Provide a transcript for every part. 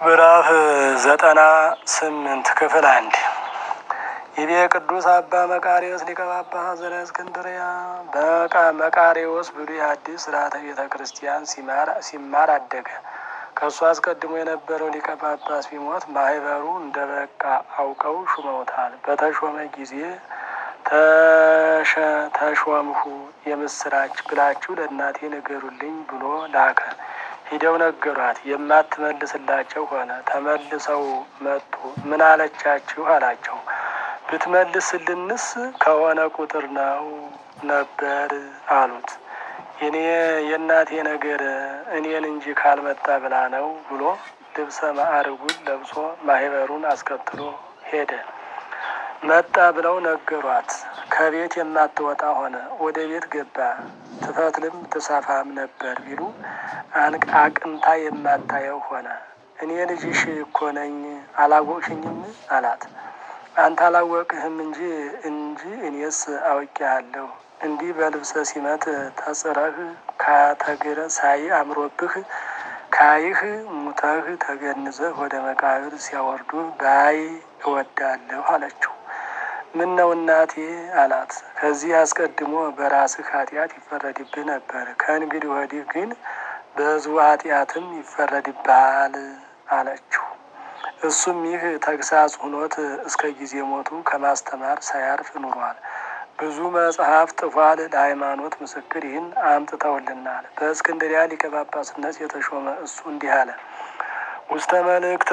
ምዕራፍ ዘጠና ስምንት ክፍል አንድ ይቤ ቅዱስ አባ መቃሪዎስ ሊቀ ጳጳሳት ዘእስክንድርያ በቃ መቃሪዎስ ብሉይ ሐዲስ ስርዓተ ቤተ ክርስቲያን ሲማር አደገ። ከእሱ አስቀድሞ የነበረው ሊቀ ጳጳስ ቢሞት ማህበሩ እንደ በቃ አውቀው ሹመውታል። በተሾመ ጊዜ ተሾምሁ የምስራች ብላችሁ ለእናቴ ንገሩልኝ ብሎ ላከ። ሂደው ነገሯት። የማትመልስላቸው ሆነ። ተመልሰው መጡ። ምን አለቻችሁ አላቸው። ብትመልስልንስ ከሆነ ቁጥር ነው ነበር አሉት። የኔ የእናቴ ነገር እኔን እንጂ ካልመጣ ብላ ነው ብሎ ልብሰ ማዕርጉን ለብሶ ማህበሩን አስከትሎ ሄደ። መጣ ብለው ነገሯት። ከቤት የማትወጣ ሆነ። ወደ ቤት ገባ። ትፈትልም ትሰፋም ነበር ቢሉ አቅንታ የማታየው ሆነ። እኔ ልጅሽ እኮ ነኝ አላወቅሽኝም አላት። አንተ አላወቅህም እንጂ እንጂ እኔስ አውቄሃለሁ። እንዲህ በልብሰ ሲመት ተጽረህ ካተግረ ሳይ አምሮብህ ካይህ ሙተህ ተገንዘህ ወደ መቃብር ሲያወርዱህ ባይ እወዳለሁ አለችው። ምን ነው እናቴ አላት። ከዚህ አስቀድሞ በራስህ ኃጢአት ይፈረድብህ ነበር። ከእንግዲህ ወዲህ ግን በዙ ኃጢአትም ይፈረድብሃል አለችው። እሱም ይህ ተግሳጽ ሁኖት እስከ ጊዜ ሞቱ ከማስተማር ሳያርፍ ኑሯል። ብዙ መጽሐፍ ጥፏል። ለሃይማኖት ምስክር ይህን አምጥተውልናል። በእስክንድሪያ ሊቀ ጳጳስነት የተሾመ እሱ እንዲህ አለ። ውስተ መልእክተ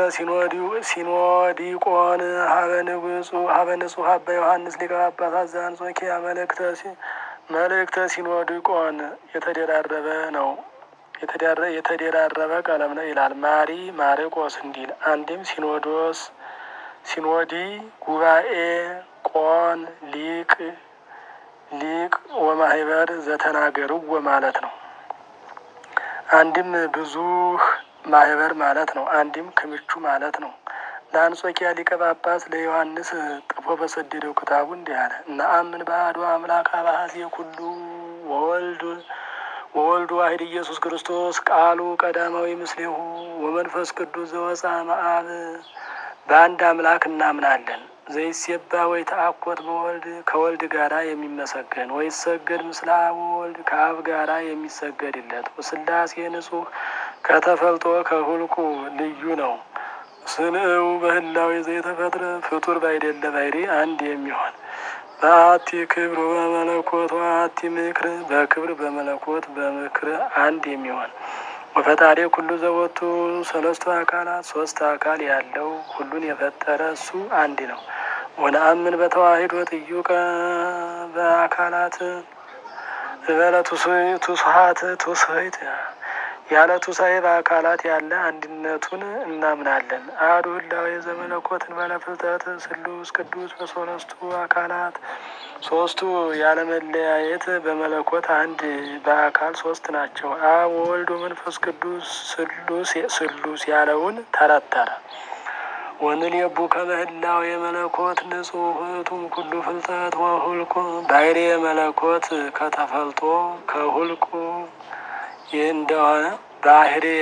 ሲኖዲቆን ሀበ ንጹሕ አባ ዮሐንስ ሊቀ ጳጳሳት ዘአንጾኪያ መልእክተ ሲኖዲቆን የተደራረበ ነው የተደራረበ ቀለም ነው ይላል። ማሪ ማርቆስ እንዲል አንድም ሲኖዶስ፣ ሲኖዲ፣ ጉባኤ፣ ቆን፣ ሊቅ ሊቅ ወማህበር ዘተናገርዎ ማለት ነው። አንድም ብዙ ማህበር ማለት ነው። አንድም ክምቹ ማለት ነው። ለአንጾኪያ ሊቀ ጳጳስ ለዮሐንስ ጥፎ በሰደደው ክታቡ እንዲህ አለ። ነአምን በአሐዱ አምላክ አባዜ ኩሉ ወወልድ ወወልድ ዋሕድ ኢየሱስ ክርስቶስ ቃሉ ቀዳማዊ ምስሌሁ ወመንፈስ ቅዱስ ዘወፃ መአብ በአንድ አምላክ እናምናለን። ዘይሴባ ወይ ተአኮት በወልድ ከወልድ ጋራ የሚመሰገን ወይ ሰገድ ምስለ አብ ወወልድ ከአብ ጋራ የሚሰገድለት ስላሴ ንጹሕ ከተፈልጦ ከሁልቁ ልዩ ነው። ስንእው በህላዊ ዘይተፈጥረ ፍጡር ባይደለ ባይሪ አንድ የሚሆን በአቲ ክብር በመለኮት አቲ ምክር በክብር በመለኮት በምክር አንድ የሚሆን ወፈጣሪ ኩሉ ዘወቱ ሰለስቱ አካላት ሶስት አካል ያለው ሁሉን የፈጠረ እሱ አንድ ነው። ወነአምን በተዋሂዶ ጥዩቀ በአካላት በለ ቱስሀት ቱስሀት ያለ ቱሳኤ በአካላት ያለ አንድነቱን እናምናለን። አሐዱ ህላዌ ዘመለኮትን በለ ፍልጠት ስሉስ ቅዱስ በሶስቱ አካላት ሶስቱ ያለመለያየት በመለኮት አንድ በአካል ሶስት ናቸው። አብ ወወልድ መንፈስ ቅዱስ ስሉስ ስሉስ ያለውን ተረተረ። ወንልየቡ ከመ ህላዌ የመለኮት ንጹሕ ውእቱም ኩሉ ፍልጠት ወሁልቁ ባሕርየ መለኮት ከተፈልጦ ከሁልቁ ይህ እንደሆነ ባህርየ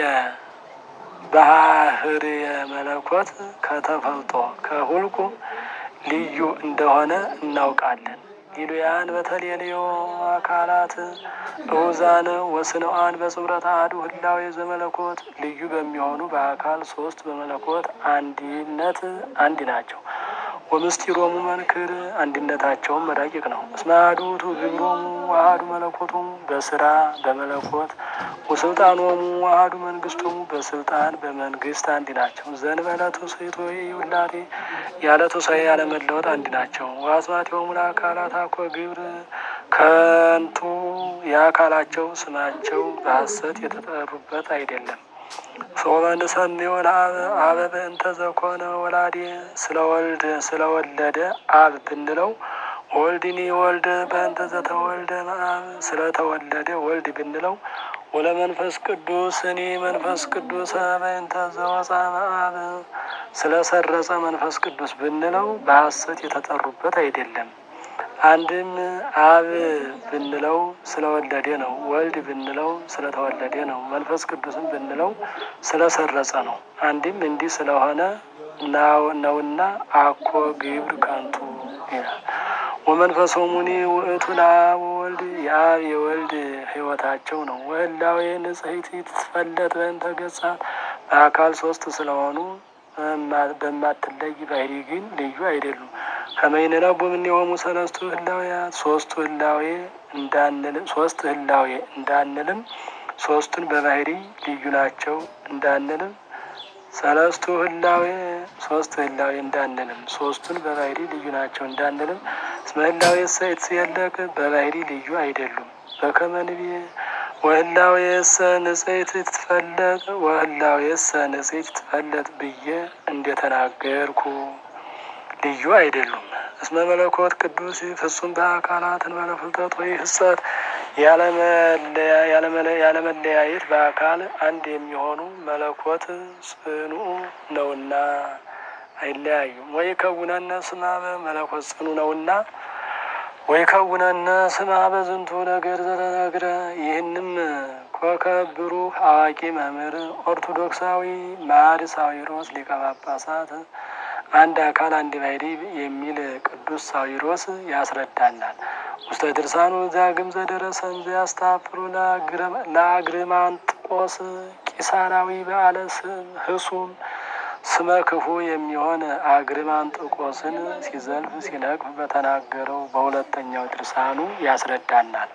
ባህርየ መለኮት ከተፈልጦ ከሁልቁ ልዩ እንደሆነ እናውቃለን። ሊሉያን በተለልዮ አካላት እውዛነ ወስነዋን በጽምረት አሐዱ ህላዌ ዘመለኮት ልዩ በሚሆኑ በአካል ሶስት በመለኮት አንድነት አንድ ናቸው። ወምስጢሮሙ መንክር አንድነታቸውም ረቂቅ ነው። እስመ አሐዱ ውእቱ ግብሮሙ አሐዱ መለኮቶሙ በስራ በመለኮት ወስልጣኖሙ አሐዱ መንግስቶሙ በስልጣን በመንግስት አንድ ናቸው። ዘእንበለ ትውስሕት ወኢውላዴ ያለ ትውሳኤ ያለ መለወጥ አንድ ናቸው። ወአስማቲሆሙ ለአካላት አኮ ግብር ከንቱ የአካላቸው ስማቸው በሐሰት የተጠሩበት አይደለም። ሶበን ሰሚዮ አበ በእንተ ዘኮነ ወላዴ ስለ ወልድ ስለወለደ አብ ብንለው ወልድኒ ወልደ በእንተ ዘተወልደ መአብ ስለተወለደ ወልድ ብንለው ወለመንፈስ ቅዱስ እኔ መንፈስ ቅዱስ በእንተ ዘወፃ መአብ ስለሰረጸ መንፈስ ቅዱስ ብንለው በሐሰት የተጠሩበት አይደለም። አንድም አብ ብንለው ስለወለደ ነው። ወልድ ብንለው ስለተወለደ ነው። መንፈስ ቅዱስም ብንለው ስለሰረጸ ነው። አንድም እንዲህ ስለሆነ ነውና አኮ ግብር ከንቱ ይላል። ወመንፈሶሙኒ ውእቱ ለአብ ወወልድ የአብ የወልድ ሕይወታቸው ነው። ወህላዌ ንጽሕት ትፈለጥ በእንተ ገጻት በአካል ሶስት ስለሆኑ በማትለይ ባህሪ ግን ልዩ አይደሉም። ከመይንረቡ እምኔሆሙ ሰለስቱ ህላዌያት ሶስቱ ህላዌ እንዳንልም ሶስት ህላዌ እንዳንልም ሶስቱን በባህሪ ልዩ ናቸው እንዳንልም ሰለስቱ ህላዌ ሶስት ህላዌ እንዳንልም ሶስቱን በባህሪ ልዩ ናቸው እንዳንልም እስመ ህላዌ ሰይት የለቅ በባህሪ ልዩ አይደሉም። በከመ ንቤ ወህላዌሰ ንጽሕት ትፈለጥ ወህላዌሰ ንጽሕት ትፈለጥ ብዬ እንደተናገርኩ ልዩ አይደሉም። እስመ መለኮት ቅዱስ ፍጹም በአካላት እንበለ ፍልጠት ወይ ህጸት ያለመለያየት በአካል አንድ የሚሆኑ መለኮት ጽኑ ነውና አይለያዩም። ወይ ከውነነ ስማ በመለኮት ጽኑ ነውና ወይ ከውነነ ስማ በዝንቱ ነገር ዘለነግረ ይህንም ኮከብ ብሩህ አዋቂ መምህር ኦርቶዶክሳዊ ማር ሳዊሮስ ሊቀ ጳጳሳት አንድ አካል አንድ ባሕሪ የሚል ቅዱስ ሳዊሮስ ያስረዳናል። ውስተ ድርሳኑ ዛግም ዘደረሰን ዘያስታፍሩ ለአግርማንጥቆስ ቂሳራዊ በዓለ ህሱም ስመ ክፉ የሚሆን አግርማንጥቆስን ሲዘልፍ ሲነቅፍ በተናገረው በሁለተኛው ድርሳኑ ያስረዳናል።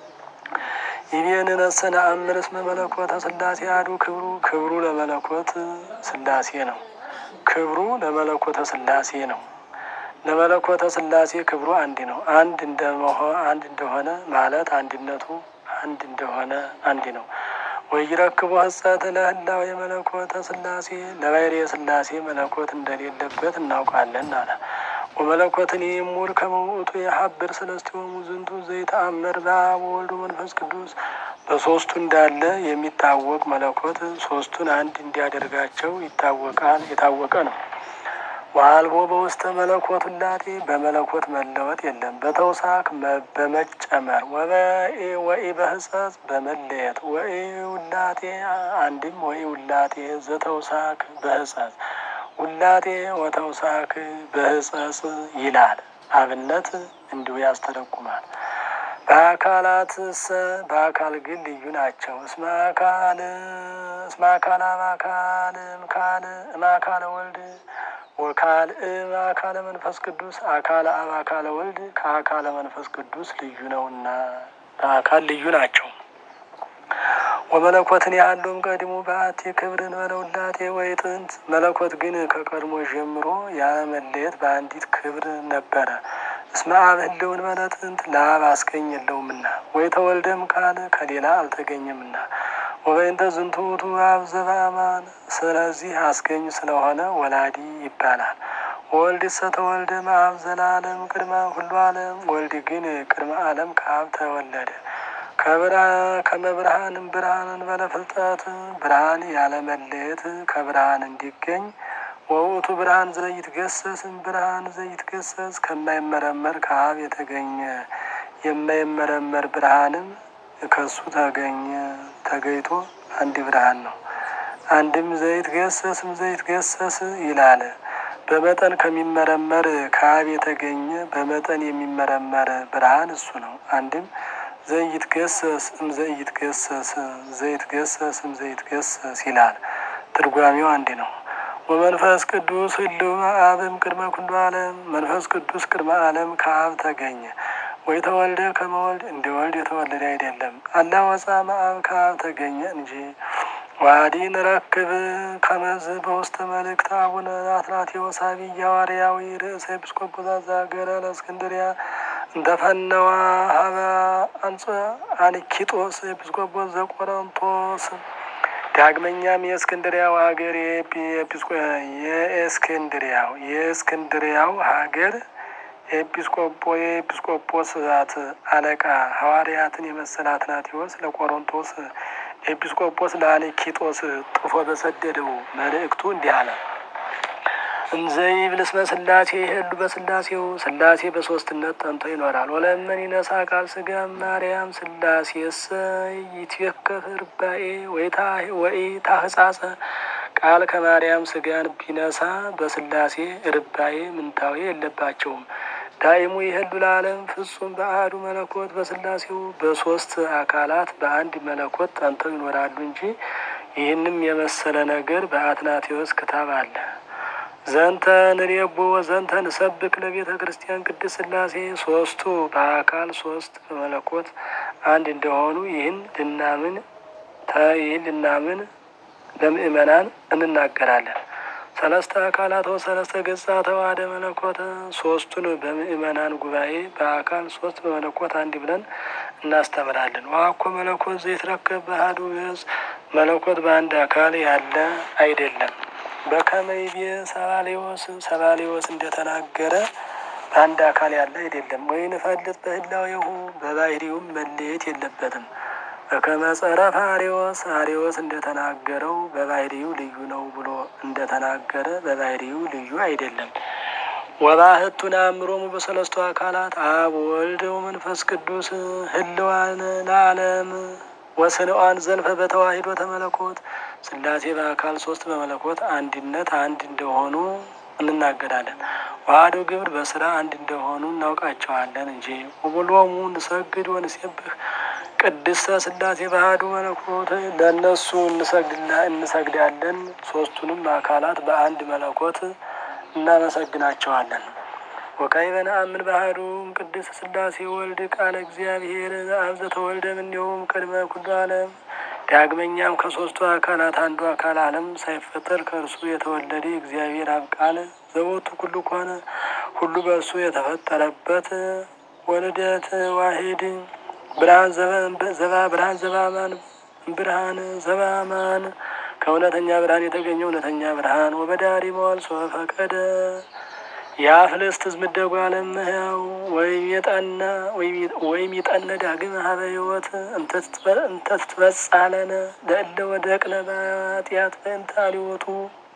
ይቤንነሰነ አምር እስመ መለኮተ ስላሴ አሐዱ ክብሩ ክብሩ ለመለኮት ስላሴ ነው። ክብሩ ለመለኮተ ስላሴ ነው። ለመለኮተ ስላሴ ክብሩ አንድ ነው። አንድ እንደመሆ አንድ እንደሆነ ማለት አንድነቱ አንድ እንደሆነ አንድ ነው። ወይረክቦ ህጸት ለህላው የመለኮተ ስላሴ ለባሕርየ የስላሴ መለኮት እንደሌለበት እናውቃለን አለ። ወመለኮትን ይሙር ከመውእቱ የሀብር ሰለስቲሆሙ ዝንቱ ዘይተአመር በአብ ወወልድ መንፈስ ቅዱስ በሶስቱ እንዳለ የሚታወቅ መለኮት ሶስቱን አንድ እንዲያደርጋቸው ይታወቃል የታወቀ ነው። ዋልቦ በውስተ መለኮት ውላጤ በመለኮት መለወጥ የለም። በተውሳክ በመጨመር ወኢ በህጸጽ በመለየት ወኢ ውላጤ አንድም ወኢ ውላጤ ዘተውሳክ በህጸጽ ውላጤ ወተውሳክ በህጸጽ ይላል። አብነት እንዲሁ ያስተረጉማል። በአካላት ሰ በአካል ግን ልዩ ናቸው። እስመ አካል እስመ አካል አብ አካል እምካል እምአካለ ወልድ ወካል እምአካለ መንፈስ ቅዱስ አካለ አብ አካለ ወልድ ከአካለ መንፈስ ቅዱስ ልዩ ነውና በአካል ልዩ ናቸው። ወመለኮትን ያህሉም ቀድሞ በአቲ ክብርን በለውላቴ ወይ ጥንት መለኮት ግን ከቀድሞ ጀምሮ ያለመለየት በአንዲት ክብር ነበረ። እስመ አብ ህልውን በለጥንት ለአብ አስገኝ የለውምና ወይ ተወልደም ካለ ከሌላ አልተገኘምና ወበይንተ ዝንቱ ውእቱ አብ ዘበአማን ስለዚህ አስገኝ ስለሆነ ወላዲ ይባላል። ወልድ ሰ ተወልደ እምአብ ዘላለም ቅድመ ሁሉ ዓለም ወልድ ግን ቅድመ ዓለም ከአብ ተወለደ። ከመብርሃንም ብርሃንን በለፍልጠት ብርሃን ያለመለየት ከብርሃን እንዲገኝ ወውእቱ ብርሃን ዘይትገሰስም ብርሃን ዘይትገሰስ ከማይመረመር ከአብ የተገኘ የማይመረመር ብርሃንም ከሱ ተገኘ ተገይቶ አንድ ብርሃን ነው። አንድም ዘይትገሰስም ዘይትገሰስ ይላል። በመጠን ከሚመረመር ከአብ የተገኘ በመጠን የሚመረመር ብርሃን እሱ ነው። አንድም ዘይትገሰስ እም ዘይትገሰስ ዘይትገሰስ እም ዘይትገሰስ ይላል። ትርጓሜው አንድ ነው። ወመንፈስ ቅዱስ ህልው አብም ቅድመ ኩሉ ዓለም መንፈስ ቅዱስ ቅድመ ዓለም ከአብ ተገኘ። ወይ ተወልደ ከመወልድ እንደ ወልድ የተወለደ አይደለም። አላ ወፃ መአብ ከአብ ተገኘ እንጂ ዋዲ ንረክብ ከመዝ በውስተ መልእክት አቡነ አትናቴዎስ አብይ ሐዋርያዊ ርእሰ ኤጲስቆጶሳት ዘሀገረ ለእስክንድርያ እንተፈነዋ ሀበ አንጸ አንኪጦስ ኤጲስቆጶስ ዘቆሮንቶስ ዳግመኛም የእስክንድሪያው ሀገር የእስክንድሪያው የእስክንድሪያው ሀገር ኤጲስቆጶ የኤጲስቆጶሳት አለቃ ሐዋርያትን የመሰለ አትናቴዎስ ለቆሮንቶስ ኤጲስቆጶስ ለአንኪጦስ ጥፎ በሰደደው መልእክቱ እንዲህ አለ። እንዘይብል እስመ ስላሴ ይሄሉ በስላሴው ስላሴ በሶስትነት ጠንቶ ይኖራል። ወለመን ይነሳ ቃል ስጋ ማርያም ስላሴስ ይትወከፍ ርባኤ ወይ ታህጻጸ ቃል ከማርያም ስጋን ቢነሳ በስላሴ ርባኤ ምንታዊ የለባቸውም። ዳይሙ ይሄሉ ለዓለም ፍጹም በአሐዱ መለኮት በስላሴው በሶስት አካላት በአንድ መለኮት ጠንተው ይኖራሉ እንጂ ይህንም የመሰለ ነገር በአትናቴዎስ ክታብ አለ። ዘንተ ንሬቦ ወዘንተ ንሰብክ ለቤተ ክርስቲያን ቅድስት ስላሴ ሶስቱ በአካል ሶስት በመለኮት አንድ እንደሆኑ ይህን ልናምን ይህን ልናምን ለምእመናን እንናገራለን። ሰለስተ አካላት ወሰለስተ ገጻ ተዋህደ መለኮት ሶስቱን በምእመናን ጉባኤ በአካል ሶስት በመለኮት አንድ ብለን እናስተምራለን። ዋኮ መለኮት ዘይትረከብ በአሐዱ ገጽ መለኮት በአንድ አካል ያለ አይደለም። በከመይቤ ሰባሌዎስ ሰባሌዎስ እንደተናገረ በአንድ አካል ያለ አይደለም። ወይን ፈልጥ በህላዌሁ በባህሪውም መለየት የለበትም። በከመ ጸረፈ አርዮስ አርዮስ እንደተናገረው በባህሪው ልዩ ነው ብሎ እንደተናገረ በባህሪው ልዩ አይደለም። ወባህቱን አእምሮሙ በሰለስቱ አካላት አብ ወልድ ወመንፈስ ቅዱስ ህልዋን ለዓለም ወስንዋን ዘልፈ በተዋሂዶ ተመለኮት ስላሴ በአካል ሶስት በመለኮት አንድነት አንድ እንደሆኑ እንናገራለን። ዋህዶ ግብር በስራ አንድ እንደሆኑ እናውቃቸዋለን እንጂ ወበሎሙ ንሰግድ ወንሴብህ ቅድስተ ስላሴ ባህዱ መለኮት ለእነሱ እንሰግዳለን። ሶስቱንም አካላት በአንድ መለኮት እናመሰግናቸዋለን። ወካዕበ ነአምን ባህዱ ቅድስት ስላሴ ወልድ ቃለ እግዚአብሔር አብ ዘተወልደ እምኔሆሙ ቅድመ ኩሉ ዓለም። ዳግመኛም ከሶስቱ አካላት አንዱ አካል ዓለም ሳይፈጠር ከእርሱ የተወለደ እግዚአብሔር አብ ቃል ዘቦቱ ኩሉ ከሆነ ሁሉ በእርሱ የተፈጠረበት ወልደት ዋሂድ ብርሃን ዘባ ብርሃን ዘባማን ብርሃን ዘባማን ከእውነተኛ ብርሃን የተገኘ እውነተኛ ብርሃን ወበዳሪ መዋል ፈቀደ የአፍልስት ዝምደጉ አለም ህያው ወይም የጠና ወይም የጠነ ዳግም ሀበ ህይወት እንተ ትትበጻለነ ለእለ ወደቅነ በኃጢአት በእንተ አልወቱ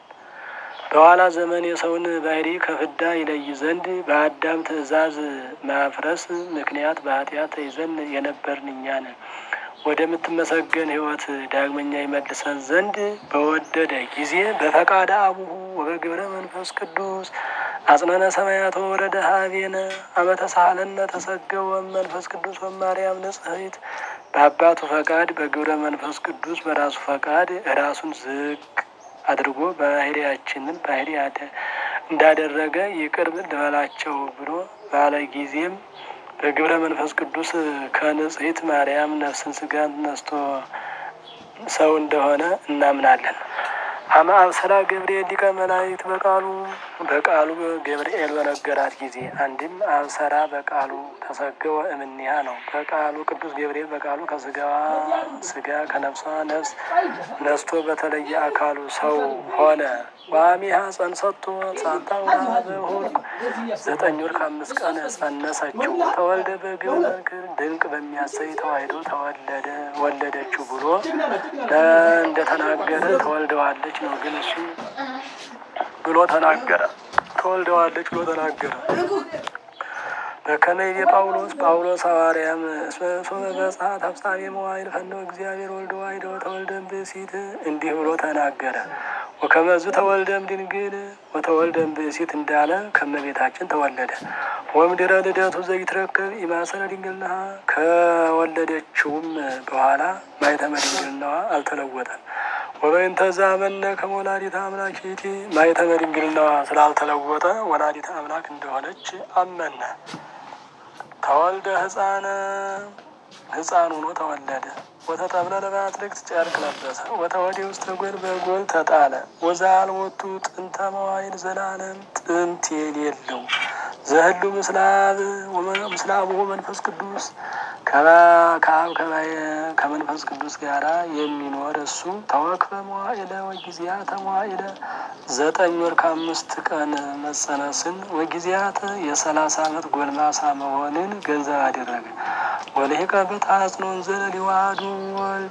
በኋላ ዘመን የሰውን ባህሪ ከፍዳ ይለይ ዘንድ በአዳም ትእዛዝ ማፍረስ ምክንያት በኃጢአት ተይዘን የነበርን እኛን ወደምትመሰገን ህይወት ዳግመኛ ይመልሰን ዘንድ በወደደ ጊዜ በፈቃደ አቡሁ ወበግብረ መንፈስ ቅዱስ አጽነነ ሰማያት ወረደ ሀቤነ አመተሳለነ ተሰገወ መንፈስ ቅዱስ ወማርያም ንጽሕት በአባቱ ፈቃድ በግብረ መንፈስ ቅዱስ በራሱ ፈቃድ ራሱን ዝቅ አድርጎ ባህሪያችንን ባህሪ እንዳደረገ ይቅር ልበላቸው ብሎ ባለ ጊዜም በግብረ መንፈስ ቅዱስ ከንጽሕት ማርያም ነፍስን ስጋን ነስቶ ሰው እንደሆነ እናምናለን። አመ አብሰራ ገብርኤል ሊቀ መላእክት በቃሉ በቃሉ ገብርኤል በነገራት ጊዜ አንድም አብሰራ በቃሉ ተሰገወ እምኒሃ ነው። በቃሉ ቅዱስ ገብርኤል በቃሉ ከስጋዋ ስጋ ከነፍሷ ነፍስ ነስቶ በተለየ አካሉ ሰው ሆነ። ዋሚሃ ጸንሰቶ ሳታ ሁልቅ ዘጠኝ ወር ከአምስት ቀን ጸነሰችው። ተወልደ በግብረ መንክር ድንቅ በሚያሰይ ተዋሂዶ ተወለደ ወለደችው ብሎ እንደተናገረ ተወልደዋለች ነው። ግን እሱ ብሎ ተናገረ ተወልደዋለች ብሎ ተናገረ። በከመይቤ ጳውሎስ ጳውሎስ ሐዋርያም እስመ በጸሐት አብሳሪ መዋይል ፈነው እግዚአብሔር ወልደ ዋሕደ ወተወልደም ብእሲት እንዲህ ብሎ ተናገረ። ወከመዝ ተወልደም ድንግል ወተወልደም ብእሲት እንዳለ ከመቤታችን ተወለደ። ወምድረ ልደቱ ዘይትረከብ ኢማሰረ ድንግልናሃ ከወለደችውም በኋላ ማኅተመ ድንግልናዋ አልተለወጠም። ወበእንተ ዘአመነ ከመ ወላዲተ አምላክ ይእቲ ማኅተመ ድንግልናዋ ስላልተለወጠ ወላዲተ አምላክ እንደሆነች አመነ። ተወልደ ሕፃነ ሕፃን ሆኖ ተወለደ። ወተጠብለለ በአትክልት ጨርቅ ለበሰ። ወተወዴ ውስጥ ጎል በጎል ተጣለ። ወዘአልቦቱ ጥንተ መዋዕል ዘላለም ጥንት የሌለው ዘህሉ ምስላብ ምስላብሁ መንፈስ ቅዱስ ከአብ ከመንፈስ ቅዱስ ጋራ የሚኖር እሱ ተወክፈ መዋዕለ ወጊዜያተ መዋዕለ ዘጠኝ ወር ከአምስት ቀን መጸነስን ወጊዜያተ የሰላሳ ዓመት ጎልማሳ መሆንን ገንዘብ አደረገ። ወልሂቀ በታጽኖን ዘለ ሊዋሃዱ ወልድ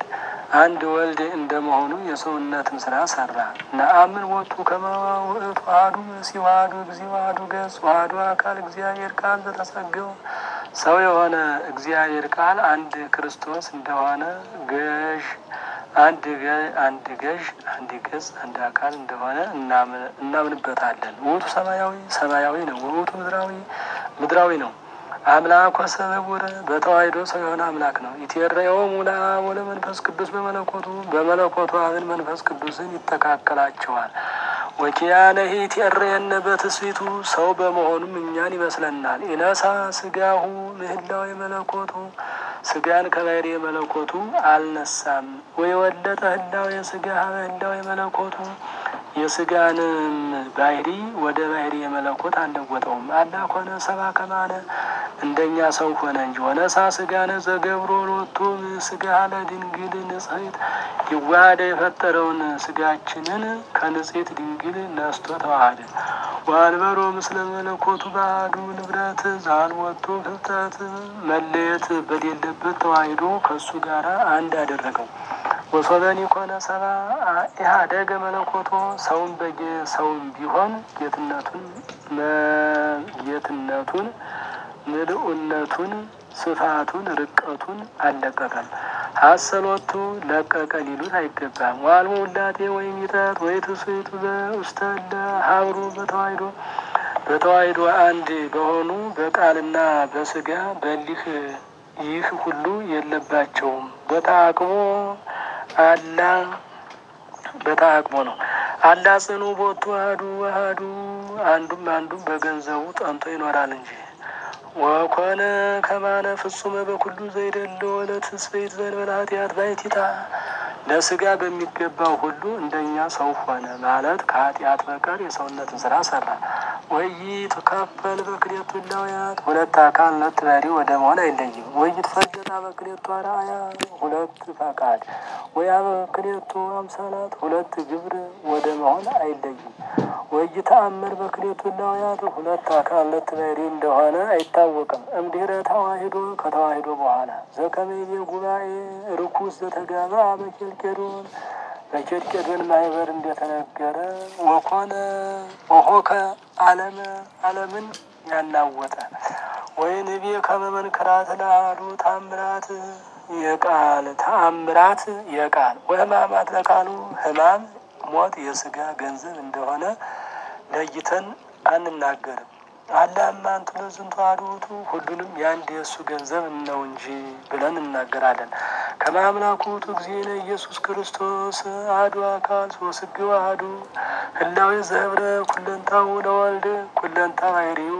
አንድ ወልድ እንደመሆኑ የሰውነትን ስራ ሰራ። ነአምን ወጡ ከመ ውእቱ አሐዱ መሲሕ ወአሐዱ እግዚእ ወአሐዱ ገጽ ወአሐዱ አካል እግዚአብሔር ቃል ዘተጸገወ ሰው የሆነ እግዚአብሔር ቃል አንድ ክርስቶስ እንደሆነ ገዥ አንድ አንድ ገዥ አንድ ገጽ አንድ አካል እንደሆነ እናምንበታለን። ውእቱ ሰማያዊ ሰማያዊ ነው። ውእቱ ምድራዊ ምድራዊ ነው። አምላክ ወሰብዑር በተዋሕዶ ሰው የሆነ አምላክ ነው። ኢትሬዮሙ ለአብ ወለመንፈስ ቅዱስ በመለኮቱ በመለኮቱ አብን መንፈስ ቅዱስን ይተካከላቸዋል። ወኪያነሂ ኢትሬየነ በትስብእቱ ሰው በመሆኑም እኛን ይመስለናል። ኢነሳ ስጋሁ ምህላው የመለኮቱ ስጋን ከባህሪ የመለኮቱ አልነሳም። ወይ ወለጠ ህላው የስጋ ህላው የመለኮቱ የስጋንም ባህሪ ወደ ባህሪ የመለኮት አልለወጠውም። አላ ኮነ ሰባ ከማነ እንደኛ ሰው ሆነ እንጂ ወነሳ ስጋነ ዘገብሮ ሎቱ ስጋ ለድንግል ንጽሕት ይዋሃደ የፈጠረውን ስጋችንን ከንጽሕት ድንግል ነስቶ ተዋሃደ። ወአንበሮ ምስለ መለኮቱ ባዕዱ ንብረት ዛልወቱ ፍልጠት መለየት በሌለበት ተዋሂዶ ከእሱ ጋር አንድ አደረገው። ወሶበኒ ኮነ ሰባ ኢህአደገ መለኮቶ ሰውን በጌ ሰውን ቢሆን ጌትነቱን ጌትነቱን ምልኡነቱን ስፋቱን ርቀቱን አልለቀቀም። ሀሰሎቱ ለቀቀ ሊሉት አይገባም። ዋልሞ ውላቴ ወይም ይጠት ወይ ትስቱ ውስተ እለ ሀብሩ በተዋሂዶ በተዋሂዶ አንድ በሆኑ በቃልና በስጋ በሊህ ይህ ሁሉ የለባቸውም። በተአቅሞ አላ በተአቅሞ ነው። አላ ጽኑ ቦቱ አህዱ አህዱ አንዱም አንዱም በገንዘቡ ጠንቶ ይኖራል እንጂ ወኮነ ከማነ ፍጹመ በኩሉ ዘይደለ ለትስብእት ዘእንበለ ኃጢአት ባሕቲታ ለስጋ በሚገባው ሁሉ እንደኛ ሰው ሆነ ማለት ከኃጢአት በቀር የሰውነትን ስራ ሰራ። ወይት ከፈል በክሌቱ እላውያት ሁለት አካል ሁለት ባህሪ ወደ መሆን አይለይም። ወይት ፈለጣ በክሌቱ አርአያ ሁለት ፈቃድ ወያ በክሌቱ አምሳላት ሁለት ግብር ወደ መሆን አይለይም። ወይ ተአምር በክሌቱ እላውያት ሁለት አካል ሁለት ባህሪ እንደሆነ አይታወቅም። እምድኅረ ተዋሂዶ ከተዋሂዶ በኋላ ዘከመይቤ ጉባኤ ርኩስ ዘተጋባ በኬልቄዶን በኬልቄዶን ማህበር እንደተነገረ ወኮነ ወሆከ ዓለመ ዓለምን ያናወጠ ወይንቤ ከመ መንክራት ለአሐዱ ተአምራት የቃል ተአምራት የቃል ወሕማማት ለቃሉ ሕማም ሞት የስጋ ገንዘብ እንደሆነ ለይተን አንናገርም። አላማ አንቱ ለዝንቱ አሐዱ ውእቱ ሁሉንም የአንድ የእሱ ገንዘብ ነው እንጂ ብለን እናገራለን። ከማምላኩ ውእቱ እግዚእነ ኢየሱስ ክርስቶስ አሐዱ አካል ወሥጋው አሐዱ ህላዌ ዘህብረ ኩለንታው ለወልድ ኩለንታ ባሕርዩ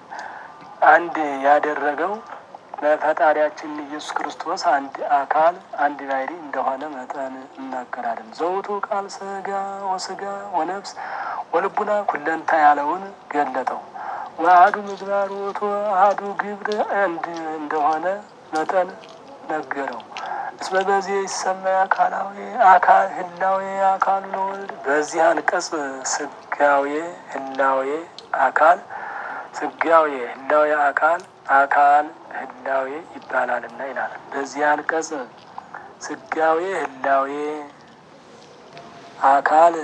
አንድ ያደረገው ለፈጣሪያችን ኢየሱስ ክርስቶስ አንድ አካል አንድ ባሕሪ እንደሆነ መጠን እናገራለን። ዘውቱ ቃል ስጋ ወስጋ ወነፍስ ወልቡና ኩለንታ ያለውን ገለጠው። ወአሐዱ ምግባር ውእቱ አሐዱ ግብር አንድ እንደሆነ መጠን ነገረው። እስመ በዚህ ይሰማይ አካላዊ አካል ህላዌ አካሉ ለወልድ በዚህ አንቀጽ ስጋዌ ህላዌ አካል ስጋዌ ህላዌ አካል አካል ህላዌ ይባላልና ይላል። በዚህ አንቀጽ ስጋዌ ህላዌ አካል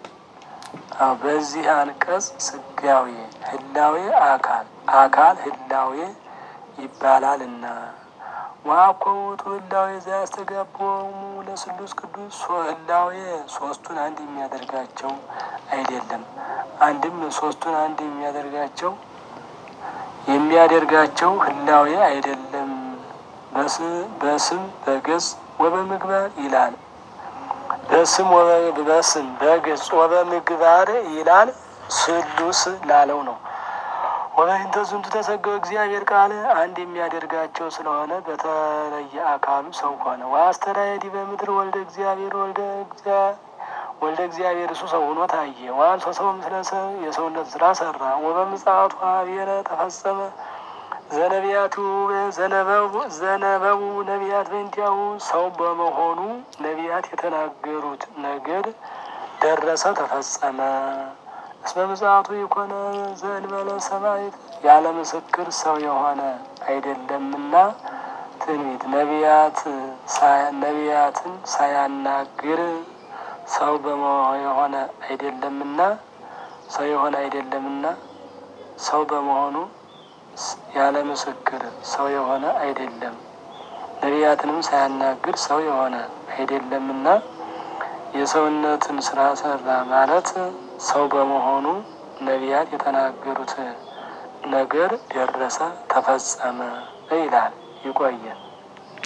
በዚህ አንቀጽ ስጋዌ ህላዌ አካል አካል ህላዌ ይባላልና ዋኮ ውእቱ ህላዌ ዘያስተጋብዎሙ ለስሉስ ቅዱስ ህላዌ ሶስቱን አንድ የሚያደርጋቸው አይደለም። አንድም ሶስቱን አንድ የሚያደርጋቸው የሚያደርጋቸው ህላዌ አይደለም። በስም በገጽ ወበምግባር ይላል። በስም በስም በገጽ ወበምግባር ይላል። ስሉስ ላለው ነው። ወበይንተ ዝንቱ ተሰገው እግዚአብሔር ቃል አንድ የሚያደርጋቸው ስለሆነ በተለየ አካሉ ሰው ሆነ። ወአስተርአየ ዲበ ምድር ወልደ እግዚአብሔር ወልደ ወልደ እግዚአብሔር እሱ ሰው ሆኖ ታየ። ወአንሶ ሰው ምስለ ሰብ የሰውነት ስራ ሰራ። ወበምጽአቱ ኀቤረ ተፈጸመ ዘነቢያቱ ዘነበቡ ነቢያት በእንቲአሁ ሰው በመሆኑ ነቢያት የተናገሩት ነገር ደረሰ፣ ተፈጸመ። እስመ ምጽአቱ የኮነ ዘእንበለ ሰማዕት ያለ ምስክር ሰው የሆነ አይደለምና ትንቢት ነቢያት ነቢያትን ሳያናግር ሰው የሆነ አይደለምና ሰው የሆነ አይደለምና ሰው በመሆኑ ያለ ምስክር ሰው የሆነ አይደለም። ነቢያትንም ሳያናግር ሰው የሆነ አይደለምና የሰውነትን ስራ ሰራ ማለት ሰው በመሆኑ ነቢያት የተናገሩት ነገር ደረሰ፣ ተፈጸመ ይላል። ይቆየን።